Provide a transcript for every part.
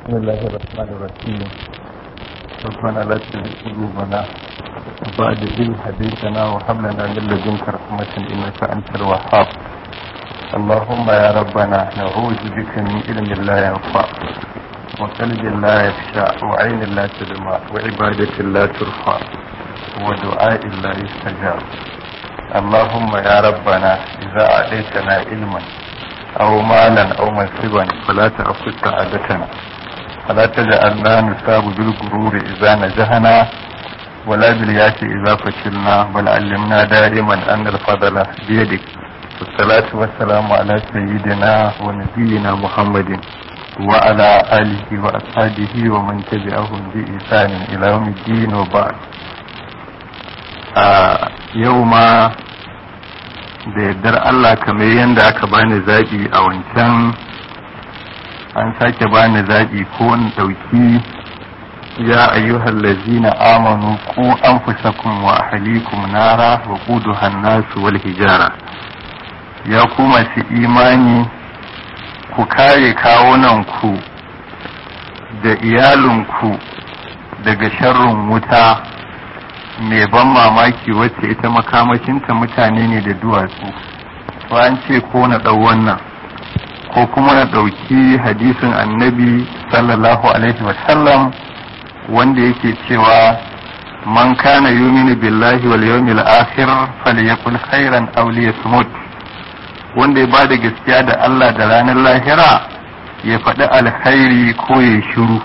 بسم الله الرحمن الرحيم ربنا لا تزغ قلوبنا بعد إذ هديتنا وهب لنا من لدنك رحمة إنك أنت الوهاب اللهم يا ربنا نعوذ بك من علم لا ينفع وقلب لا يخشع وعين لا تدمع وعبادة لا ترفع ودعاء لا يستجاب اللهم يا ربنا إذا أعطيتنا علما أو مالا أو منصبا فلا تأخذ سعادتنا فلا تجعلنا نصاب بالغرور إذا نجحنا ولا بالياس إذا فشلنا بل علمنا دائما أن الفضل بيدك والصلاة والسلام على سيدنا ونبينا محمد وعلى آله وأصحابه ومن تبعهم بإحسان إلى يوم الدين وبعد آه يوم da yardar Allah kamar yadda aka bani zaɓi a wancan an sake bani zaɓi ko in ɗauki ya ayyuhal lazina amanu ku anfusakum wa ahlikum nara wa quduha an-nasu wal hijara ya ku masu imani ku kare kawunan ku da iyalinku daga sharrin wuta mai ban mamaki wacce ita makamashinta mutane ne da duwatsu an ce ko na ɗau wannan ko kuma na ɗauki hadisin annabi sallallahu alaihi wasallam wanda yake cewa man kana yuminu billahi wal yawmil akhir falyakul khairan aw liyasmut wanda ya bada gaskiya da Allah da ranar lahira ya faɗi alkhairi ko ya shiru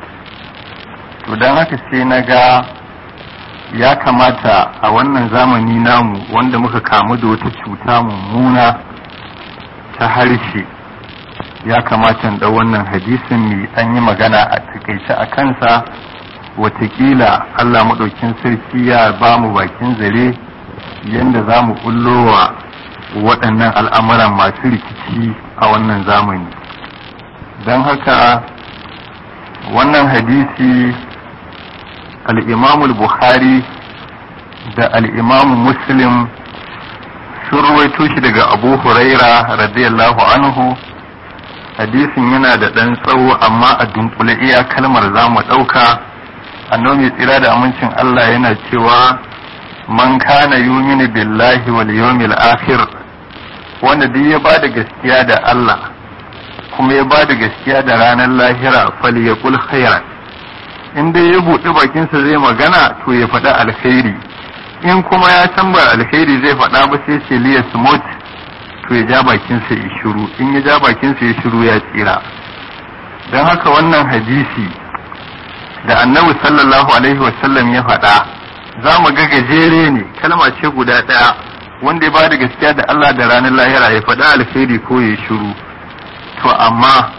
to don haka sai na ga ya kamata a wannan zamani namu wanda muka kamu da wata cuta mummuna ta harshe ya kamata da wannan hadisin mai an yi magana a takaice a kansa watakila Allah maɗaukin sarki ya ba mu bakin zare yadda za mu wa waɗannan al'amuran masu rikici a wannan zamani don haka wannan hadisi al'imamul bukhari da al'imamu muslim sun ruwaito shi daga abu huraira radiyallahu anhu hadisin yana da ɗan tsawo amma a dunkule iya kalmar za mu ɗauka annomi tsira da amincin Allah yana cewa man kana yuminu billahi wal yawmil akhir wanda duk ya ba da gaskiya da Allah kuma ya ba da gaskiya da ranar lahira falyaqul khairan in dai ya buɗe bakinsa zai magana to ya faɗa alkhairi in kuma ya san ba alkhairi zai faɗa ba sai ce liya smooth to ya ja bakinsa ya shiru in ya ja bakinsa ya shiru ya tsira don haka wannan hadisi da annabi sallallahu alaihi wasallam ya faɗa za mu ga gajere ne kalma ce guda ɗaya wanda ya ba da gaskiya da Allah da ranar lahira ya faɗa alkhairi ko ya shiru to amma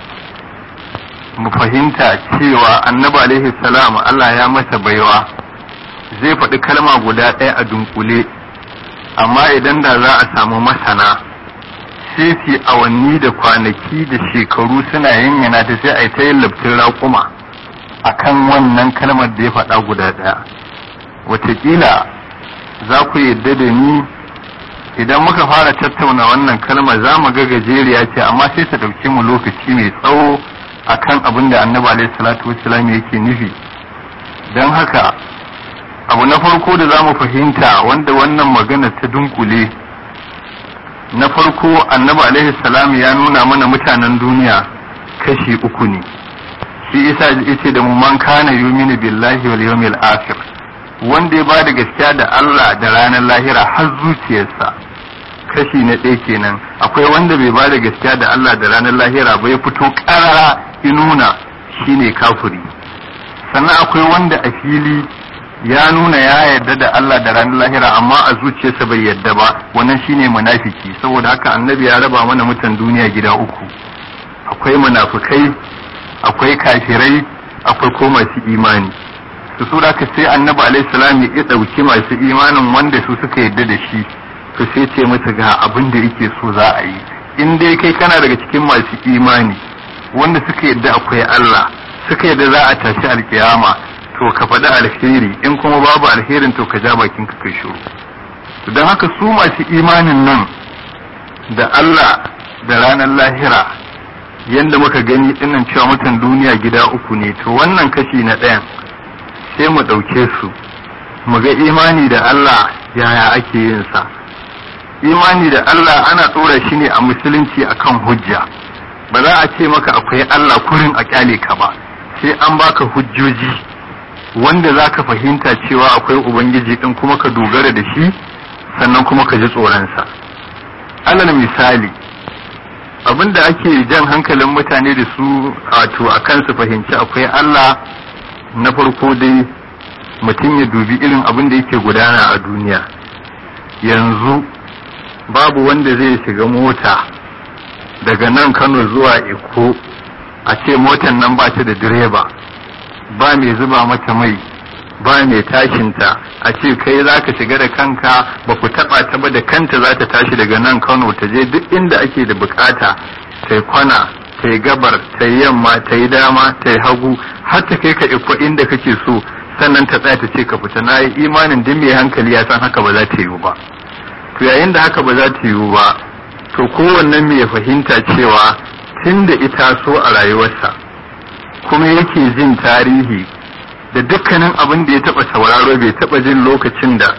mu fahimta cewa annabi alaihi salam Allah ya masa baiwa zai faɗi kalma guda ɗaya a dunkule amma idan da za a samu masana sai su awanni da kwanaki da shekaru suna yanyana ta sai a yi ta yin labtin raƙuma a kan wannan kalmar da ya faɗa guda ɗaya wataƙila za ku yadda da ni idan muka fara tattauna wannan kalmar za mu ga gajeriya ce amma sai ta ɗauki mu lokaci mai tsawo akan abin da annabi alaihi salatu wassalam yake nufi don haka abu na farko da za mu fahimta wanda wannan magana ta dunkule na farko annabi alaihi salam ya nuna mana mutanen duniya kashi uku ne shi isa yace da mu man kana yuminu billahi wal yawmil akhir wanda ya bada gaskiya da Allah da ranar lahira har zuciyarsa kashi na ɗaya kenan akwai wanda bai bada gaskiya da Allah da ranar lahira ba ya fito ƙarara nuna shine kafiri sannan akwai wanda a fili ya nuna ya yarda da Allah da ranar lahira amma a zuciyarsa bai yarda ba wannan shine munafiki saboda haka annabi ya raba mana mutan duniya gida uku akwai munafikai akwai kafirai akwai ko masu imani su su haka sai annabi alaihi salam ya dauki masu imanin wanda su suka yarda da shi to sai ce masa ga abin da yake so za a yi in dai kai kana daga cikin masu imani wanda suka yadda akwai Allah suka yadda za a tashi alkiyama to ka faɗi alheri in kuma babu alherin to ka ja bakin ka kai shiru don haka su masu imanin nan da Allah da ranar lahira yadda muka gani dinnan cewa mutan duniya gida uku ne to wannan kashi na ɗayan sai mu ɗauke su mu ga imani da Allah yaya ake yin sa imani da Allah ana ɗora shi ne a musulunci akan hujja ba za a ce maka akwai Allah kurin a kyale ka ba sai an baka hujjoji wanda za ka fahimta cewa akwai ubangiji ɗin kuma ka dogara da shi sannan kuma ka ji tsoronsa alal misali abin da ake jan hankalin mutane da su wato a kan su fahimci akwai Allah na farko dai mutum ya dubi irin abin da yake gudana a duniya yanzu babu wanda zai shiga mota daga nan Kano zuwa Eko a ce motan nan ba ta da direba ba mai zuba mata mai ba mai tashinta a ce kai za ka shiga da kanka ba ku taba ta ba da kanta za ta tashi daga nan Kano ta je duk inda ake da bukata ta kwana ta yi gabar ta yi yamma ta yi dama ta yi hagu har ta kai ka iko inda kake so sannan ta tsaya ta ce ka fita na yi imanin duk mai hankali ya san haka ba za ta yiwu ba to yayin da haka ba za ta yiwu ba to kowannen mai fahimta cewa tun da ita so a rayuwarsa kuma yake jin tarihi da dukkanin abin da ya taba sauraro bai taba jin lokacin da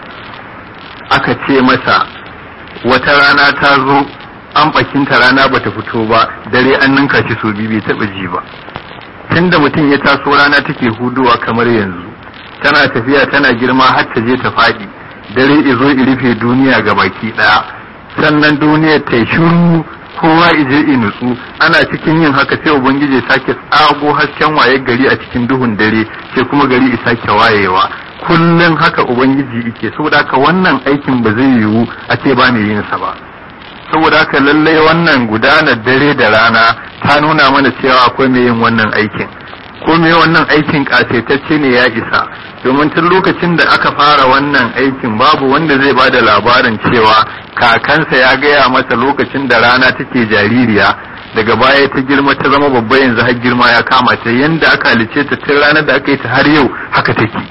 aka ce masa wata rana ta zo an bakinta rana bata fito ba dare an ninka shi so biyu bai taba ji ba tunda mutum ya taso rana take huduwa kamar yanzu tana tafiya tana girma har ta je ta faɗi dare izo rufe duniya ga baki ɗaya sannan duniyar ta shiru kowa ije i nutsu ana cikin yin haka sai ubangiji sake tsago hasken waye gari a cikin duhun dare sai kuma gari i sake wayewa kullum haka ubangiji yake saboda haka wannan aikin ba zai yiwu a ce ba mai yin sa ba saboda haka lallai wannan gudanar dare da rana ta nuna mana cewa akwai mai yin wannan aikin ko me wannan aikin kasaitacce ne ya isa domin tun lokacin da aka fara wannan aikin babu wanda zai ba da labarin cewa kakansa ya gaya masa lokacin da rana take jaririya daga baya ta girma ta zama babba yanzu har girma ya kama ta yanda aka halice ta tun ranar da aka yi ta har yau haka take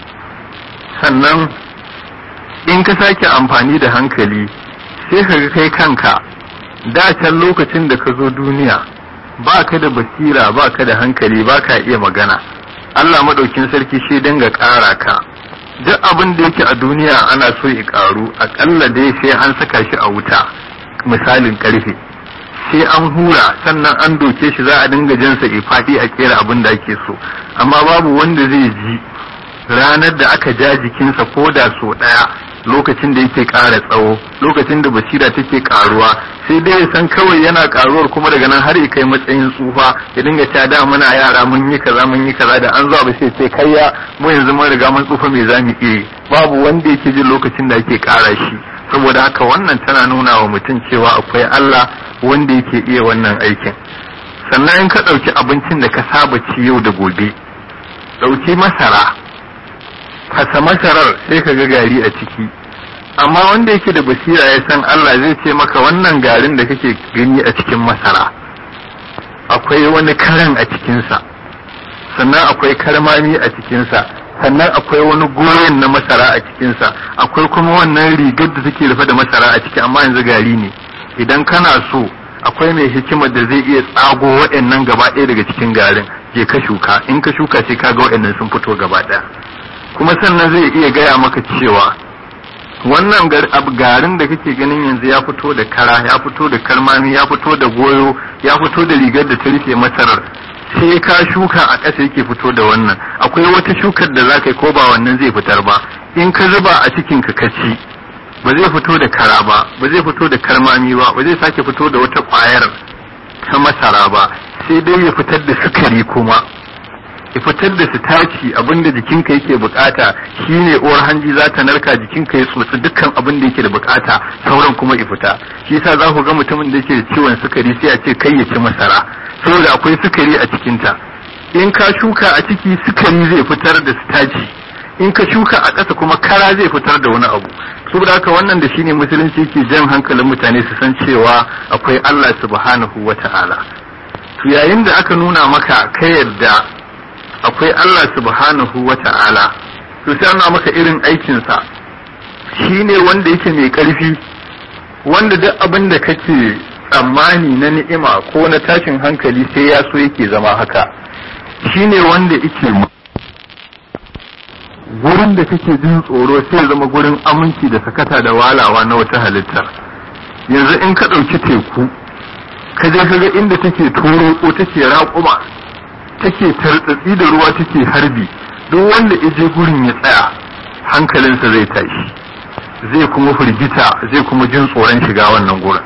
sannan in ka sake amfani da hankali sai ka ga kai kanka da can lokacin da ka zo duniya ba ka da basira ba ka da hankali ba ka iya magana Allah maɗaukin sarki shi dinga ƙara ka duk abin da yake a duniya ana so ya ƙaru aƙalla dai sai an saka shi a wuta misalin ƙarfe sai an hura sannan an doke shi za a dinga jinsa faɗi a kera abin da ake so amma babu wanda zai ji ranar da aka ja jikinsa ko da so ɗaya lokacin da yake ƙara tsawo lokacin da basira take ƙaruwa sai dai ya san kawai yana ƙaruwar kuma daga nan har ya kai matsayin tsufa ya dinga ta da muna yara mun yi kaza mun yi kaza da an zo ba sai sai kayya mu yanzu mun riga mun tsufa me zamu iya babu wanda yake jin lokacin da ake ƙara shi saboda haka wannan tana nuna wa mutum cewa akwai Allah wanda yake iya wannan aikin sannan in ka ɗauki abincin da ka saba ci yau da gobe ɗauki masara fasa masarar sai ka ga gari a ciki amma wanda yake da basira ya san Allah zai ce maka wannan garin da kake gani a cikin masara akwai wani karan a cikinsa sannan akwai karmami a cikinsa sannan akwai wani goyon na masara a cikinsa akwai kuma wannan rigar da take rufe da masara a ciki amma yanzu gari ne idan kana so akwai mai hikimar da zai iya tsago waɗannan gaba ɗaya daga cikin garin je ka shuka in ka shuka sai ka ga waɗannan sun fito gaba ɗaya kuma sannan zai iya gaya maka cewa wannan garin da kake ganin yanzu ya fito da kara ya fito da karmami ya fito da goyo ya fito da rigar da ta rufe masarar sai ka shuka a ƙasa yake fito da wannan akwai wata shukar da za ka yi ko ba wannan zai fitar ba in ka zuba a cikin ka kaci ba zai fito da kara ba ba zai fito da karmami ba ba zai sake fito da wata ƙwayar ta masara ba sai dai ya fitar da sukari kuma ya fitar da sitaci abinda jikinka yake bukata shine uwar hanji za ta narka jikinka ya tsotsi dukkan abin da yake da bukata sauran kuma ya fita shi yasa za ku ga mutumin da yake da ciwon sukari sai a ce kai ya ci masara saboda akwai sukari a cikinta in ka shuka a ciki sukari zai fitar da sitaci in ka shuka a ƙasa kuma kara zai fitar da wani abu saboda haka wannan da shine musulunci yake jan hankalin mutane su san cewa akwai Allah subhanahu wata'ala to yayin da aka nuna maka ka yadda akwai Allah subhanahu wa ta'ala to sai ana maka irin aikinsa shi ne wanda yake mai ƙarfi wanda duk abin da kake tsammani na ni'ima ko na tashin hankali sai ya so yake zama haka shine wanda yake gurin da kake jin tsoro sai zama gurin aminci da sakata da walawa na wata halittar yanzu in ka ɗauki teku ka je ka ga inda take toro ko take raƙuma take tartsatsi da ruwa take harbi duk wanda je gurin ya tsaya hankalinsa zai tashi zai kuma firgita zai kuma jin tsoron shiga wannan gurin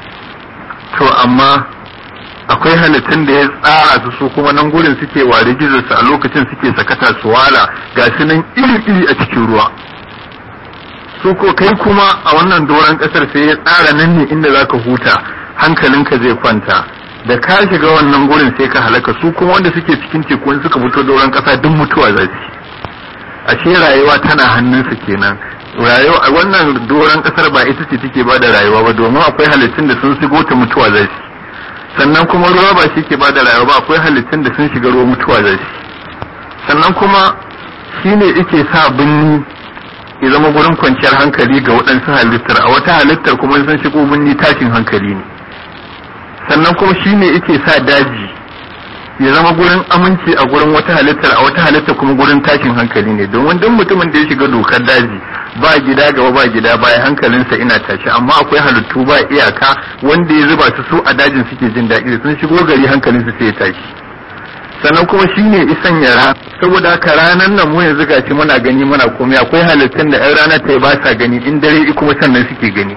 to amma akwai halittun da ya tsara su su kuma nan gurin suke ware gizarsu a lokacin suke sakata su wala ga su nan iri-iri a cikin ruwa su ko kai kuma a wannan doron kasar sai ya tsara nan ne inda zaka huta hankalinka zai kwanta da ka shiga wannan gurin sai ka halaka su kuma wanda suke cikin teku suka fito doron kasa duk mutuwa za su ashe rayuwa tana hannunsu kenan rayuwa wannan doron kasar ba ita ce take ba da rayuwa ba domin akwai halittun da sun shigo ta mutuwa za su sannan kuma ruwa ba shi ke ba da rayuwa ba akwai halittun da sun shiga ruwa mutuwa za su sannan kuma shi ne yake sa binni ya zama gurin kwanciyar hankali ga waɗansu halittar a wata halittar kuma sun shigo binni tashin hankali ne sannan kuma shi ne yake sa daji ya zama gurin aminci a gurin wata halittar a wata halittar kuma gurin tashin hankali ne domin duk mutumin da ya shiga dokar daji ba gida gaba ba gida baya hankalinsa ina tashi amma akwai halittu ba iyaka wanda ya zuba su su a dajin suke jin daɗi sun shigo gari hankalinsu sai ya tashi sannan kuma shine isan yara saboda haka ranar nan mu yanzu gashi muna gani muna komai akwai halittun da 'yan rana ta ba sa gani in dare kuma sannan suke gani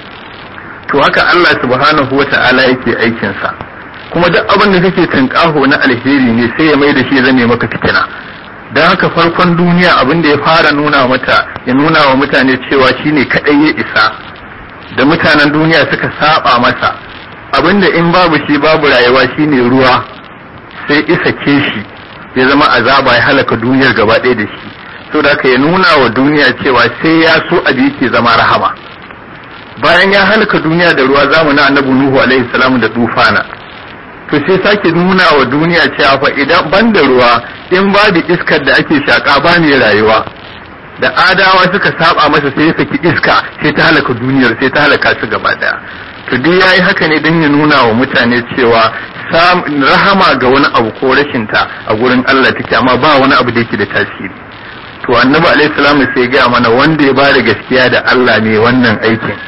to haka Allah subhanahu wa ta'ala yake aikinsa kuma duk abin da kake tunƙaho na alheri ne sai ya mai da shi zame maka fitina don haka farkon duniya abin da ya fara nuna mata ya nuna wa mutane cewa shine kadai ya isa da mutanen duniya suka saba masa abin da in babu shi babu rayuwa shine ruwa sai isa ke shi ya zama azaba ya halaka duniyar gaba ɗaya da shi so da ya nuna wa duniya cewa sai ya so abu yake zama rahama bayan ya halaka duniya da ruwa zamanin annabi nuhu alaihi salam da tufana to sai sake nuna wa duniya cewa fa idan ban da ruwa in babu iskar da ake shaka ba ne rayuwa da adawa suka saba masa sai ya saki iska sai ta halaka duniyar sai ta halaka su gaba daya to duk yayi haka ne don ya nuna wa mutane cewa rahama ga wani abu ko rashin ta a gurin Allah take amma ba wani abu da yake da tasiri to annabi alaihi salamu sai ga mana wanda ya bada gaskiya da Allah ne wannan aikin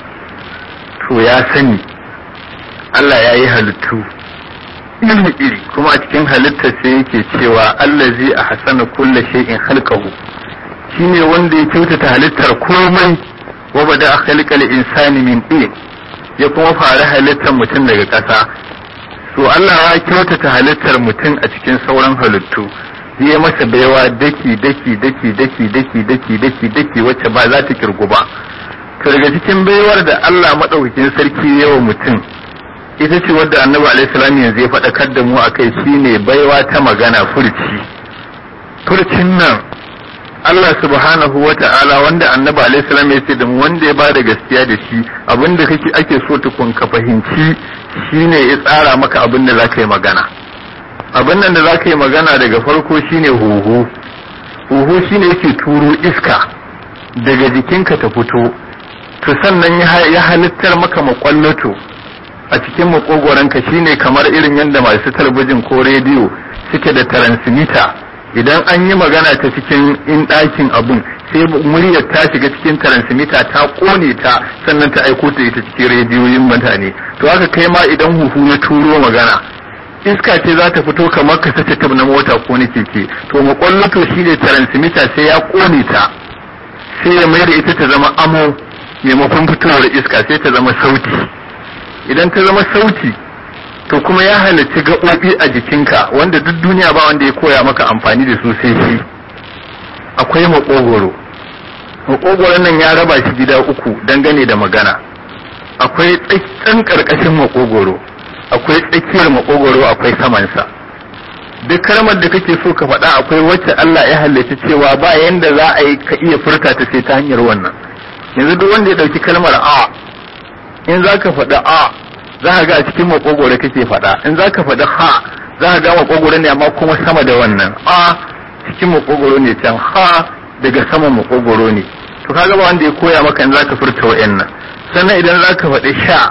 to ya sani Allah ya yi halittu iri iri kuma a cikin halittar sai yake cewa allazi a hasana kulla shay'in khalqahu shine wanda ya kyautata halittar komai wa bada a khalqal insani min tin ya kuma fara halittar mutum daga ƙasa to Allah ya kyautata halittar mutum a cikin sauran halittu zai masa baiwa daki daki daki daki daki daki daki daki wacce ba za ta kirgu ba to daga cikin baiwar da Allah madaukakin sarki yawa mutum ita ce wadda annabi alaihi salam yanzu ya faɗakar da mu akai shine baiwa ta magana furci furcin nan Allah subhanahu wa ta'ala wanda annabi alaihi salam ya ce da mu wanda ya ba da gaskiya da shi abinda kake ake so tukun ka fahimci shine ya tsara maka abin da zaka yi magana abin nan da zaka yi magana daga farko shine huhu huhu shine yake turo iska daga jikinka ta fito to sannan ya halittar maka makwallato a cikin makogoranka shine kamar irin yadda masu talabijin ko rediyo suke da transmitter idan an yi magana ta cikin in ɗakin abun sai muryar ta shiga cikin transmitter ta kone ta sannan ta aiko ta ita cikin rediyoyin mutane to haka kai ma idan huhu ya turo magana iska ce za ta fito kamar ka sace na mota ko na keke to makwallato shine transmitter sai ya kone ta sai ya mai da ita ta zama amo maimakon fitowar iska sai ta zama sauti idan ta zama sauti to kuma ya halarci gaɓoɓi a jikinka wanda duk duniya ba wanda ya koya maka amfani da su sai shi akwai maƙogoro maƙogoron nan ya raba shi gida uku dangane da magana akwai tsakken ƙarƙashin maƙogoro akwai tsakiyar maƙogoro akwai samansa duk kalmar da kake so ka faɗa akwai wacce Allah ya halarci cewa ba yanda za a yi ka iya furta ta sai ta hanyar wannan yanzu duk wanda ya ɗauki kalmar a in za ka faɗi a za ka ga a cikin makogoro kake faɗa in za ka faɗi ha za ka ga makogoro ne amma kuma sama da wannan a cikin makogoro ne can ha daga saman makogoro ne to kaga ba wanda ya koya maka in za ka furta wa'annan sannan idan za ka faɗi sha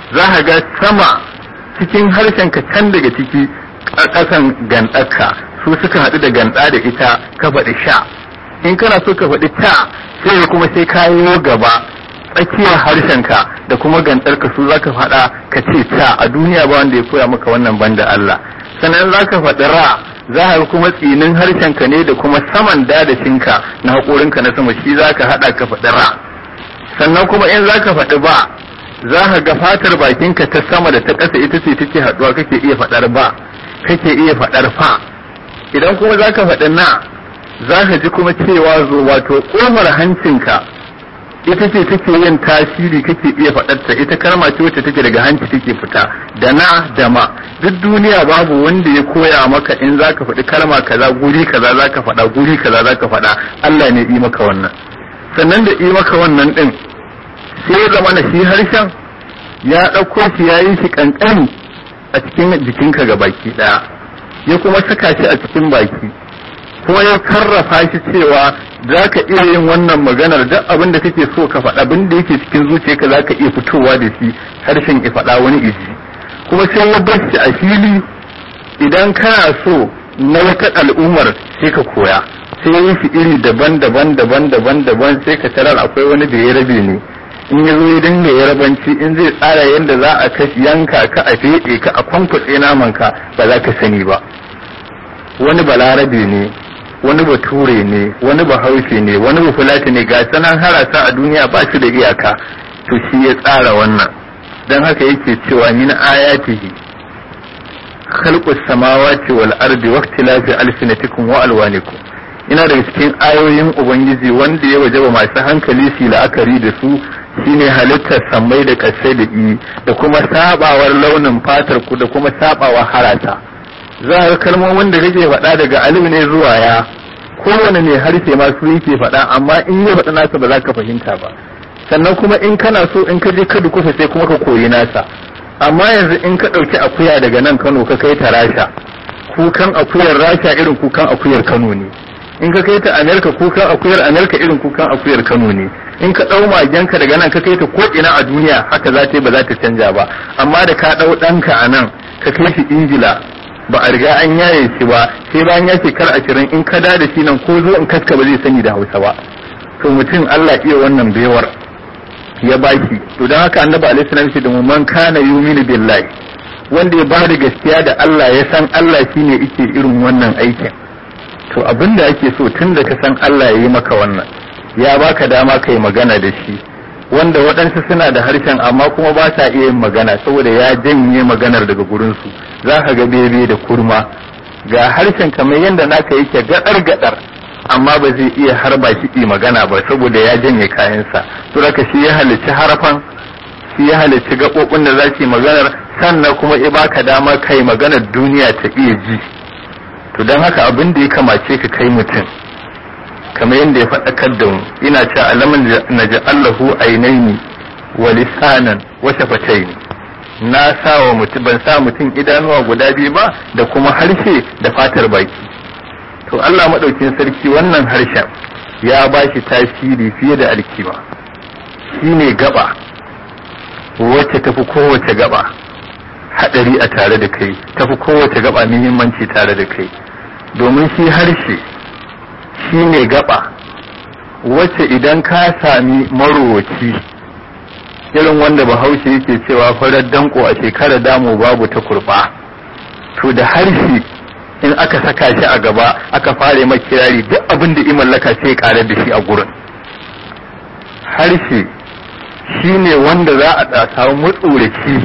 za ka ga sama cikin harshen ka can daga ciki ƙasan gandarka su suka haɗu da ganda da ita ka faɗi sha in kana so ka faɗi ta sai kuma sai ka yi gaba tsakiyar harshenka da kuma gantarka su za ka faɗa ka ce ta a duniya ba wanda ya koya maka wannan banda Allah sannan za ka faɗi ra za ka kuma tsinin harshenka ne da kuma saman dadashinka na haƙorinka na sama shi za ka haɗa ka faɗi ra sannan kuma in za ka faɗi ba za ka ga fatar bakinka ta sama da ta ƙasa ita ce take haɗuwa kake iya faɗar ba kake iya faɗar fa idan kuma za ka faɗi na za ka ji kuma cewa zo wato ƙofar hancinka ita ce take yin tasiri kake iya faɗarta ita kalma ce wacce take daga hanci take fita da na da ma duk duniya babu wanda ya koya maka in za ka faɗi kalma kaza guri kaza za ka faɗa guri kaza za ka faɗa Allah ne yi maka wannan sannan da yi maka wannan ɗin sai ya zama na shi harshen ya ɗauko shi ya yi shi ƙanƙani a cikin jikinka ga baki ɗaya ya kuma saka shi a cikin baki kuma ya karrafa shi cewa za ka iya yin wannan maganar duk abin da kake so ka faɗa abin da yake cikin zuciyarka za ka iya fitowa da shi harshen ya faɗa wani iji kuma sai ya bar shi a fili idan kana so na wata al'ummar sai ka koya sai ya yi shi iri daban-daban daban-daban daban sai ka tarar akwai wani da ya rabe ne in ya zo ya dinga ya rabanci in zai tsara yadda za a kashi yanka ka a feɗe ka a kwankwatse naman ka ba za ka sani ba wani balarabe ne wani bature ne wani bahaushe ne wani bafulati ne ga sanan harasa a duniya ba shi da iyaka to shi ya tsara wannan don haka yake cewa min ayatihi khalqus samawati wal ardi wa ikhtilafi alsinatikum wa alwanikum ina daga cikin ayoyin ubangiji wanda ya wajaba masu hankali su la'akari da su shine halittar sammai da kasai da i da kuma sabawar launin fatar ku da kuma sabawar harata za a kalmomin da kake faɗa daga alif ne zuwa ya kowane ne harshe ma su yake faɗa amma in ya faɗa nasa ba za ka fahimta ba sannan kuma in kana so in ka je ka dukufa sai kuma ka koyi nasa amma yanzu in ka ɗauki akuya daga nan Kano ka kai ta Rasha kukan akuyar Rasha irin kukan akuyar Kano ne in ka kai ta Amerika kukan akuyar Amerika irin kukan akuyar Kano ne in ka ɗau magenka daga nan ka kai ta ko ina a duniya haka za ta yi ba za ta canja ba amma da ka ɗau ɗanka a nan ka kai shi Ingila ba a riga an yaye shi ba sai bayan ya shekar ashirin in ka da shi nan ko zo in kaska ba zai sani da hausa ba to mutum Allah iya wannan baiwar ya baki to don haka annabi alaihi salam shi da mu man kana yuminu billahi wanda ya bada gaskiya da Allah ya san Allah shine yake irin wannan aikin to abin da ake so tun da ka san Allah ya yi maka wannan ya baka dama kai magana da shi wanda waɗansu suna da harshen amma kuma ba sa iya yin magana saboda ya janye maganar daga gurinsu za ka ga bebe da kurma ga harshen kamar yadda naka yake gadar gadar amma ba zai iya harba shi yi magana ba saboda ya janye kayansa to haka shi ya halicci harafan shi ya halicci gaɓoɓin da za su yi maganar sannan kuma ya baka dama kai maganar duniya ta iya ji to don haka abin da ya kamace ka kai mutum kamar yadda ya faɗakar da mu ina cewa alamun na ja'allahu ainaini wa lisanan wa shafataini na sa wa mutum ban sa mutum idanuwa guda biyu ba da kuma harshe da fatar baki to Allah madaukin sarki wannan harshen ya ba shi tasiri fiye da alkima shine gaba wacce tafi kowace gaba hadari a tare da kai tafi kowace gaba muhimmanci tare da kai domin shi harshe shi ne gaba wacce idan ka sami marowaci irin wanda bahaushe yake cewa farar danko a shekarar damu babu ta kurba to da harshe in aka saka shi a gaba aka fare makirari duk abin da mallaka sai karar da shi a gurin harshe shi ne wanda za a samu matsoraci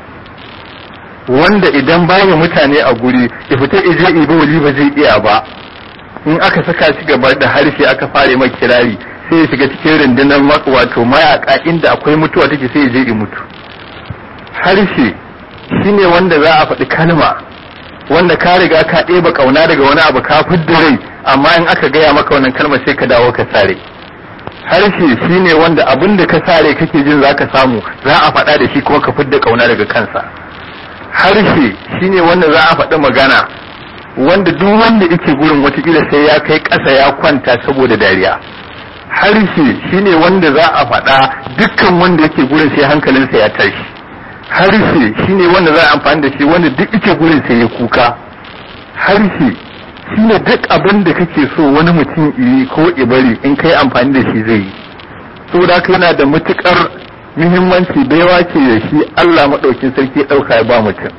wanda idan babu mutane a guri ya fita ije ibo wali ba zai iya ba in aka saka shi gaba da harshe aka fare mai kirari sai ya shiga cikin rundunar wato mayaka inda akwai mutuwa take sai ya je ya mutu harshe shine wanda za a faɗi kalma wanda ka riga ka ɗeba ƙauna daga wani abu ka fidda rai amma in aka gaya maka wannan kalma sai ka dawo ka sare harshe shine wanda abin da ka sare kake jin za ka samu za a faɗa da shi kuma ka fidda ƙauna daga kansa harshe shine wanda za a faɗi magana wanda duk wanda yake gurin watakila sai ya kai ƙasa ya kwanta saboda dariya harshe shine wanda za a faɗa dukkan wanda yake gurin sai hankalinsa ya tashi harshe shine wanda za a amfani da shi wanda duk ike gurin sai ya kuka harshe shine duk abin da kake so wani mutum yi ko ibari in kai amfani da shi zai yi saboda haka yana da matukar muhimmanci baiwa ce da shi Allah maɗaukin sarki ya ɗauka ya ba mutum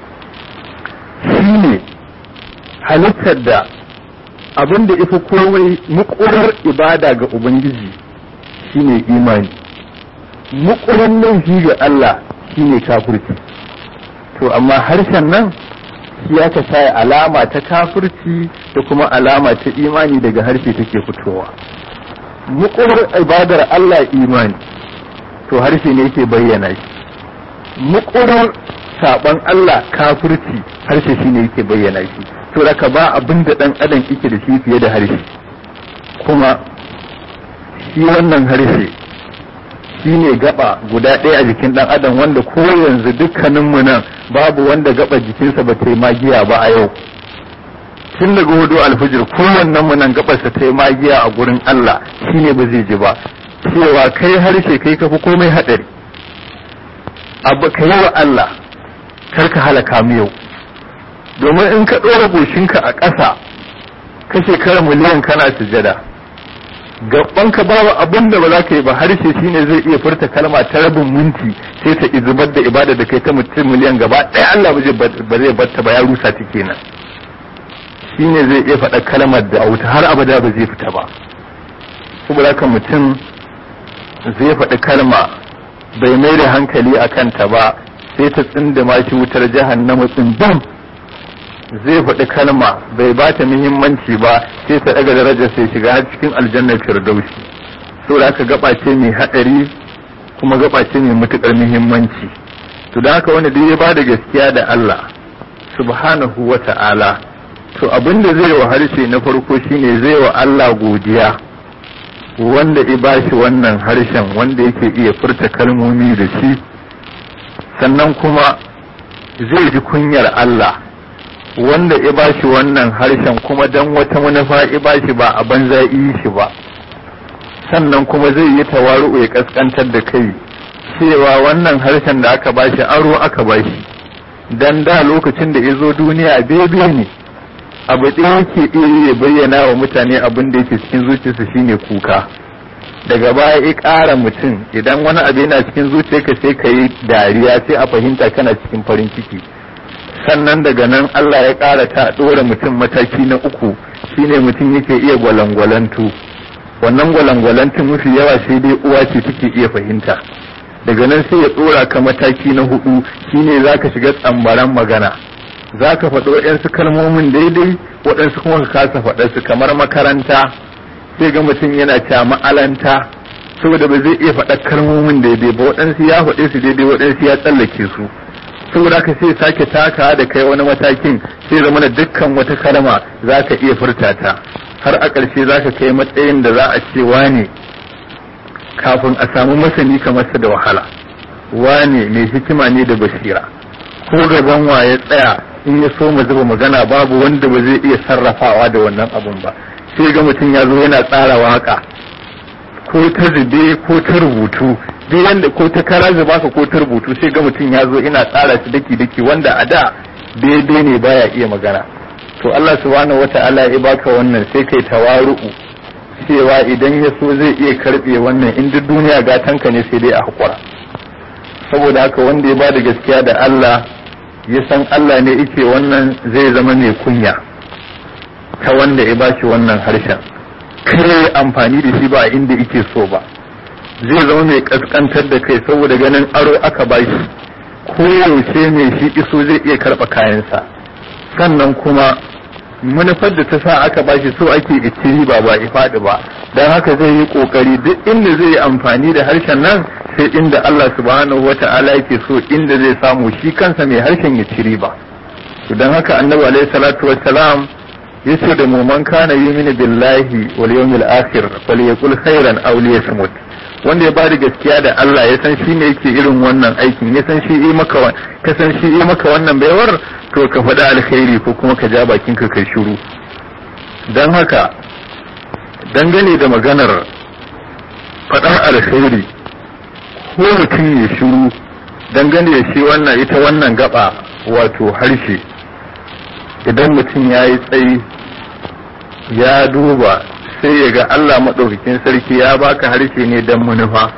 shine halittar da abin da ifi komai mukurar ibada ga ubangiji shine imani mukurar laifi ga Allah shine kafirci to amma harshen nan shi ya ta sa alama ta kafirci da kuma alama ta imani daga harshe take fitowa mukurar ibadar Allah imani to harshe ne yake bayyana shi mukurar saban Allah kafirci harshe shi ne yake bayyana shi to raka ba abin da dan adam yake da shi fiye da harshe kuma shi wannan harshe shi ne gaba guda ɗaya a jikin dan adam wanda ko yanzu dukkaninmu nan babu wanda gaba jikinsa ba ta yi magiya ba a yau tun daga hudu alfijir kowannen mu nan gabarsa ta yi magiya a gurin Allah shine ba zai ji ba cewa kai harshe kai kafi komai haɗari abu ka yi wa Allah kar ka halaka mu yau domin in ka ɗora goshinka a ƙasa ka shekara miliyan kana sujada gabanka babu abin da ba za ka yi ba harshe shine zai iya furta kalma ta rabin minti sai ta izubar da ibada da kai ta mutum miliyan gaba ɗaya Allah ba zai batta ba ya rusa ta kenan shine zai iya faɗa kalmar da wuta har abada ba zai fita ba saboda haka mutum zai faɗi kalma bai mai da hankali a kanta ba sai ta tsindima shi wutar jahannama tsindam zai faɗi kalma bai ba ta muhimmanci ba sai ta ɗaga darajar sai shiga har cikin aljannar firdausi saboda haka gaba ce mai haɗari kuma gaba ce mai matuƙar muhimmanci to da haka wanda duk ya ba da gaskiya da Allah subhanahu wa ta'ala to abin da zai wa harshe na farko shine zai wa Allah godiya wanda ya bashi wannan harshen wanda yake iya furta kalmomi da shi sannan kuma zai ji kunyar Allah wanda ya bashi wannan harshen kuma dan wata manufa ya bashi ba a banza yi shi ba sannan kuma zai yi tawaru'u ya kaskantar da kai cewa wannan harshen da aka bashi aro aka bashi dan da lokacin da ya zo duniya bebe ne abu ɗaya yake iya bayyana wa mutane abin da yake cikin zuciyarsa shine kuka daga baya ya ƙara mutum idan wani abu yana cikin zuciyarka sai ka yi dariya sai a fahimta kana cikin farin ciki sannan daga nan Allah ya ƙara ta ɗora mutum mataki na uku shine mutum yake iya gwalangwalantu wannan gwalangwalantun mafi yawa sai dai uwa ce take iya fahimta daga nan sai ya ɗora ka mataki na hudu shine zaka shiga tsambaran magana za ka faɗi waɗansu kalmomin daidai waɗansu kuma ka kasa faɗarsu kamar makaranta sai ga mutum yana cewa ma'alanta saboda ba zai iya faɗa kalmomin daidai ba waɗansu ya faɗe su daidai waɗansu ya tsallake su saboda haka sai sake taka da kai wani matakin sai zama da dukkan wata kalma za ka iya furta ta har a ƙarshe za ka kai matsayin da za a ce wane kafin a samu masani kamar sa da wahala wane mai hikima ne da basira ko gaban wa ya tsaya in ya so mu zuba magana babu wanda ba zai iya sarrafawa da wannan abun ba sai ga mutum ya zo yana tsara waka ko ta zube ko ta rubutu duk yanda ko ta kara zuba ka ko ta rubutu sai ga mutum ya zo ina tsara shi daki daki wanda a da daidai ne baya iya magana to Allah subhanahu wata'ala ya baka wannan sai kai tawaru'u cewa idan ya so zai iya karbe wannan in duk duniya gatanka ne sai dai a hakura saboda haka wanda ya bada gaskiya da Allah ya san Allah ne yake wannan zai zama mai kunya ta wanda ya bashi wannan harshen kare amfani da shi ba a inda yake so ba zai zama mai kaskantar da kai saboda ganin aro aka bashi ko yaushe mai shi iso zai iya karɓa kayansa sannan kuma manufar da ta sa aka bashi so ake iciri ba ba ifadi ba don haka zai yi kokari duk inda zai yi amfani da harshen nan sai inda Allah subhanahu wa ta'ala yake so inda zai samu shi kansa mai harshen ya ciri ba don haka annabi alaihi salatu wassalam yace da mu man kana yuminu billahi wal yawmil akhir falyaqul khairan aw liyasmut wanda ya bada gaskiya da Allah ya san shi ne yake irin wannan aikin ya san shi yi maka ka san shi yi maka wannan baiwar to ka faɗi alkhairi ko kuma ka ja bakin ka kai shiru don haka dangane da maganar faɗar alkhairi ko mutum ya shiru dangane da shi wannan ita wannan gaba wato harshe idan mutum ya yi tsayi ya duba sai ya ga Allah maɗaukakin sarki ya baka harshe ne don manufa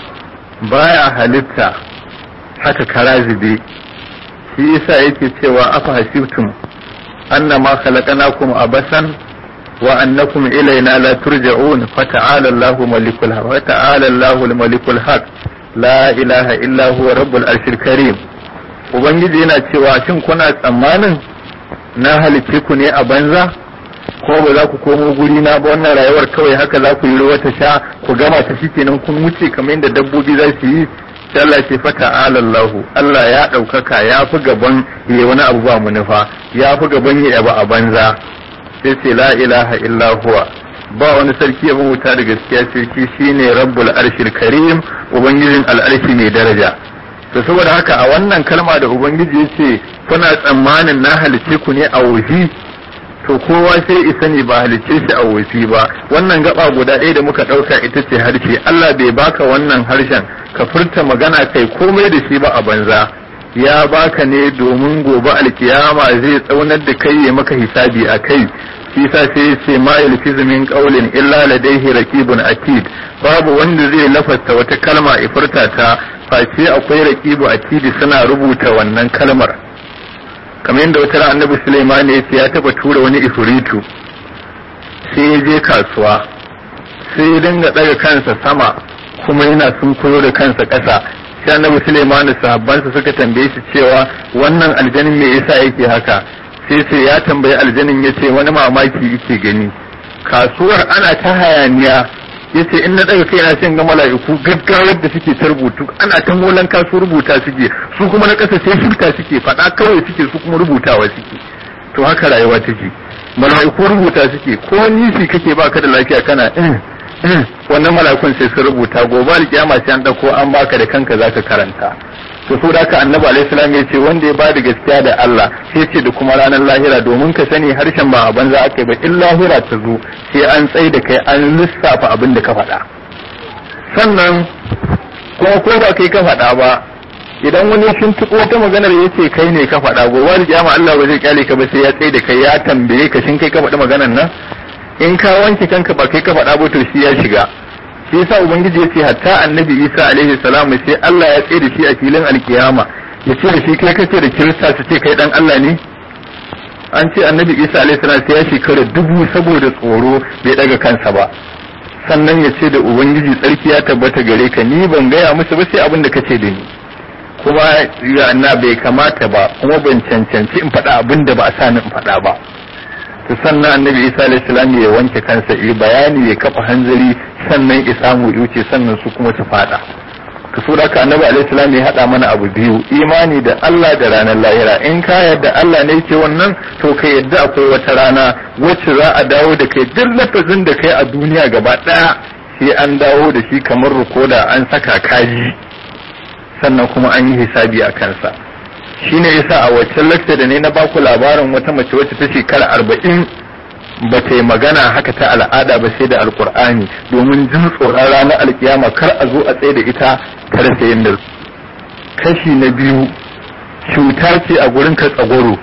baya halitta haka kara zube shi yasa yake cewa afa hasibtum annama khalaqnakum abasan wa annakum ilaina la turja'un fata'ala Allahu malikul haq wa ta'ala Allahu malikul haq la ilaha illa huwa rabbul arshil karim ubangiji yana cewa shin kuna tsammanin na halicce ku ne a banza ko ba za ku komo guri na ba wannan rayuwar kawai haka za ku yi ruwa ta sha ku gama ta shi kenan kun wuce kamar yadda dabbobi za su yi sai Allah ce fata alallahu Allah ya ɗaukaka ya fi gaban ya wani abu ba munufa ya fi gaban ya yaba a banza sai ce la ilaha illa huwa ba wani sarki ya wuta da gaskiya sarki shine rabbul arshil karim ubangijin al'arshi mai daraja to saboda haka a wannan kalma da ubangiji ya ce kuna tsammanin na halice ku ne a wuhi to kowa sai isa ne ba halicce shi a wofi ba wannan gaba guda ɗaya da muka ɗauka ita ce harshe Allah bai baka wannan harshen ka furta magana kai komai da shi ba a banza ya baka ne domin gobe alkiyama zai tsaunar da kai ya maka hisabi a kai shi sa sai ya ce ma yalfizu min qawlin illa ladayhi raqibun atid babu wanda zai lafasta wata kalma ifurta ta face akwai raqibu atid suna rubuta wannan kalmar kamar yadda wata ran annabi Sulaiman ya ce ya taba tura wani ifritu sai ya je kasuwa sai ya dinga daga kansa sama kuma yana sunkuyo da kansa ƙasa sai annabi Sulaiman da sahabbansa suka tambaye shi cewa wannan aljanin me yasa yake haka sai sai ya tambayi aljanin ya ce wani mamaki yake gani kasuwar ana ta hayaniya yace in na daga kaina sai ga mala'iku gaggawar da suke ta rubutu ana ta molan kasu rubuta suke su kuma na kasa sai shirka suke faɗa kawai suke su kuma rubutawa suke to haka rayuwa take mala'iku rubuta suke ko nishi kake baka da lafiya kana in wannan mala'ikun sai su rubuta gobe alkiyama sai an dauko an baka da kanka zaka karanta to so da annabi alaihi salam ya ce wanda ya bada gaskiya da Allah sai ce da kuma ranar lahira domin ka sani harshen ba a banza aka yi ba in lahira ta zo sai an tsai da kai an lissafa abin da ka faɗa sannan kuma ko ba kai ka faɗa ba idan wani sun tuko ta maganar ya ce kai ne ka faɗa gobe da kiyama Allah ba zai kyale ka ba sai ya tsai da kai ya tambaye ka shin kai ka faɗi maganar nan in ka wanke kanka ba kai ka faɗa ba to shi ya shiga shi yasa ubangiji ya ce hatta annabi isa alaihi salam sai Allah ya tsaye da shi a filin alkiyama ya ce da shi kai kace da kirista su ce kai dan Allah ne an ce annabi isa alaihi salam sai ya shekara dubu saboda tsoro bai daga kansa ba sannan ya ce da ubangiji tsarki ya tabbata gare ka ni ban gaya musu ba sai abin da kace da ni kuma ya na bai kamata ba kuma ban cancanci in faɗa abin da ba a sani in faɗa ba to sannan annabi isa alayhi salam ya wanke kansa yi bayani ya kafa hanzari sannan ya samu yuce sannan su kuma su fada to so da annabi alayhi salam ya hada mana abu biyu imani da Allah da ranar lahira in ka yarda Allah ne yake wannan to ka yarda akwai wata rana wacce za a dawo da kai duk lafazin da kai a duniya gaba daya sai an dawo da shi kamar rukoda an saka kaji sannan kuma an yi hisabi a kansa shine yasa a waccan lakta da ne na baku labarin wata mace wacce ta shekara arba'in ba ta yi magana haka ta al'ada ba sai da alkur'ani domin jin tsoron ranar alkiyama kar a zo a tsaye da ita ta rasa yin kashi na biyu cuta ce a gurin ka tsagoro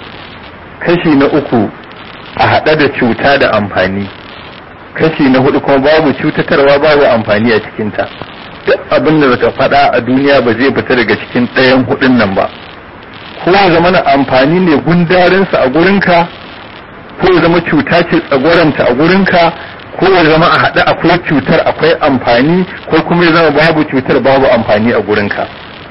kashi na uku a haɗa da cuta da amfani kashi na hudu kuma babu cutatarwa babu amfani a cikinta duk abin da baka faɗa a duniya ba zai fita daga cikin ɗayan hudun nan ba ko ya zama na amfani ne gundarinsa a gurinka ko ya zama cuta ce tsagoranta a gurinka ko ya zama a haɗe akwai cutar akwai amfani ko kuma ya zama babu cutar babu amfani a gurinka